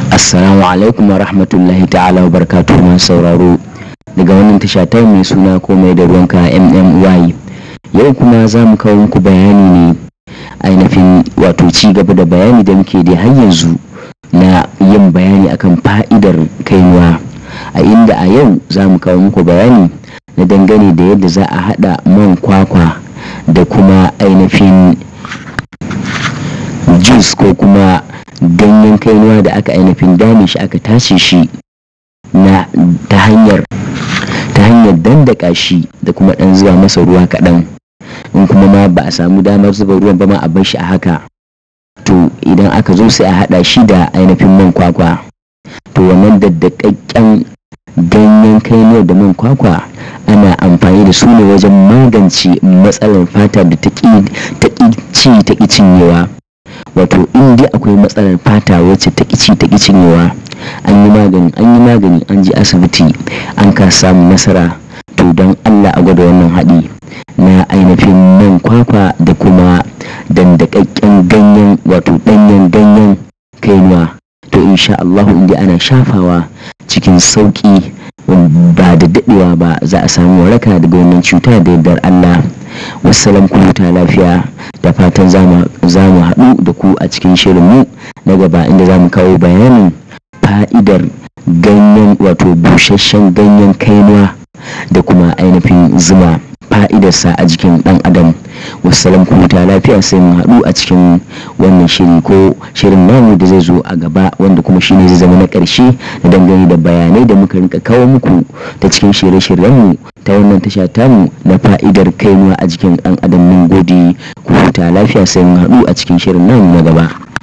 Assalamu alaikum wa rahmatullahi ta'ala wa barakatuhu masu sauraro daga wannan tasha ta mai suna komai da ruwanka MMY yau kuma za mu kawo muku bayani ne ainihin wato ci gaba da bayani da muke da har yanzu na yin bayani akan fa'idar kainuwa a inda a yau za mu kawo muku bayani na dangane da yadda za a hada man kwakwa da kuma ainihin juice ko kuma ganyen kainuwa da aka ainihin dame shi aka tace shi na ta hanyar ta hanyar dandaka shi da kuma dan zuba masa ruwa kaɗan in kuma ma ba a samu damar zuba ruwan ba ma a bar shi a haka to idan aka zo sai a haɗa shi da ainihin man kwakwa to wannan daddakakken ganyen kainuwa da man kwakwa ana amfani da su ne wajen magance matsalar fata da ta ƙi ci ta ƙi cinyewa wato in dai akwai matsalar fata wacce ta ci ta cinyewa an yi magani an yi magani an ji asibiti an ka samu nasara to don allah a gwada wannan haɗi na ainihin man kwakwa da kuma dandakakken ganyen wato ɗanyen ganyen kainuwa to insha allahu inda ana shafawa cikin sauƙi ba da daɗewa ba za a samu waraka daga wannan cuta da yardar allah wasalam ku huta lafiya da fatan za mu haɗu da ku a cikin shirinmu na gaba inda za mu kawo bayanin fa'idar ganyen wato busasshen ganyen kainuwa da kuma ainihin zuma fa'idarsa a jikin ɗan adam wasalam ku huta lafiya sai mu haɗu a cikin wannan shiri ko shirin namu da zai zo a gaba wanda kuma shine zai zama na ƙarshe da dangane da bayanai da muka rinka kawo muku ta cikin shirye-shiryenmu ta wannan tasha tamu na fa'idar kainuwa a jikin ɗan adam mun gode ku huta lafiya sai mu haɗu a cikin shirin namu na gaba